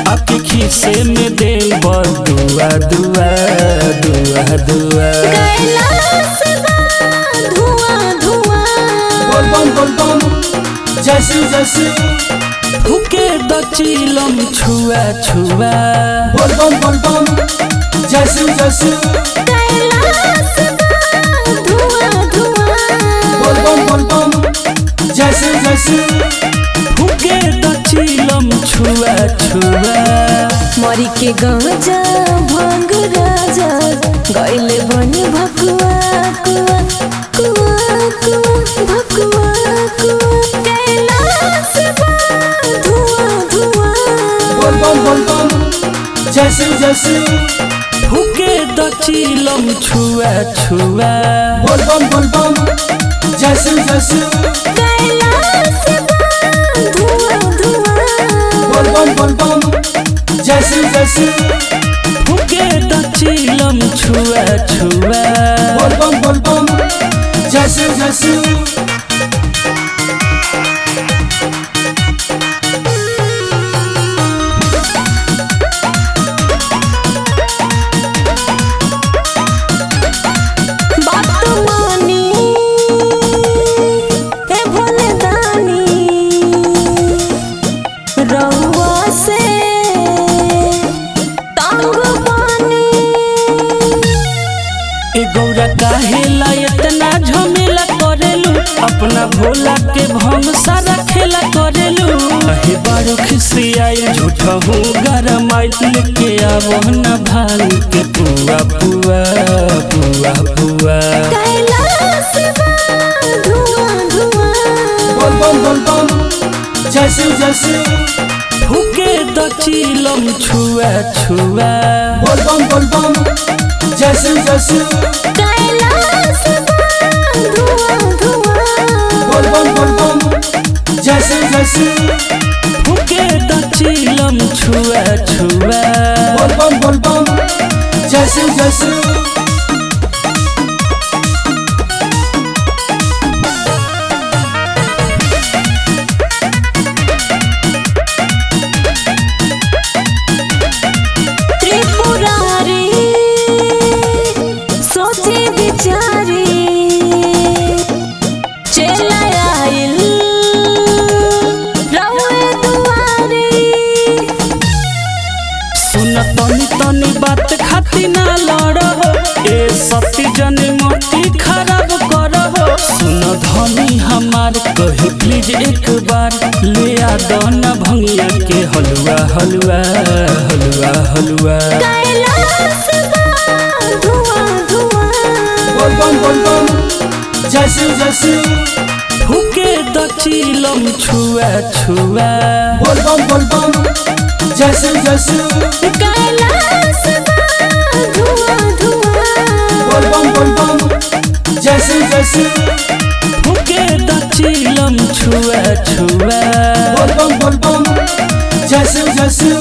आके खीसे में दे दुआ दुआ दुआ दुआ कैलाश बा धुआं धुआं बोल बम बोल बम जैसी जैसी फूके द चिलम छुआ छुआ बोल बम बोल बम जैसी जैसी कैलाश बा धुआं धुआं बोल बम बोल बम जैसी जैसी फूके द चिलम छुआ छुआ मरी के गांजा भांग राजा गैले बनी भकुआ कुआ कुआ कुआ भकुआ कुआ कैलाश बा धुआं धुआं बोल बम बोल बम जैसी जैसी फूके द चिलम छुआ छुआ बोल बम बोल बम जैसी जैसी कैलाश बा धुआं धुआं बोल बम बोल बम जैसी जैसी फूके द चिलम छुआ छुआ बोल बम बोल बम जैसी जैसी बात मानी ए भोले दानी रहुआ से तांग पानी ए गौरा काहे ला इतना झमेला करेलू अपना भोला के भंग सारा खेला करेलू कहे बारू खिसियाई झूठा हूँ गरम लेके आवो न भांग के पुआ पुआ पुआ पुआ कैलाश बा धुआं धुआं बोल बम बोल बम जैसी जैसी फूके द चिलम छुआ छुआ बोल बम बोल बम जैसी जैसी कैलाश बा धुआं धुआं बोल बम बोल बम जैसी जैसी फूके द चिलम छुआ छुआ बोल बम बोल बम जैसी जैसी त्रिपुरारी सोची विचारी चला आइल रउए दुआरी सुन तनी तनी बात खाती ना लड़हो ए सती जन मोती खराब करहो सुन धनी हमार कहे प्लीज एक बार ले आ दना भंगिया के हलवा हलवा हलवा हलवा कैलाश बा धुआं धुआं बोल बम बोल बम जैसी जैसी फूके द चिलम छुआ छुआ बोल बम बोल बम जैसी जैसी कैलाश बा धुआं धुआं बोल बम बोल बम जैसी जैसी फूके द चिलम छुआ छुआ बोल बम बोल बम जैसी जैसी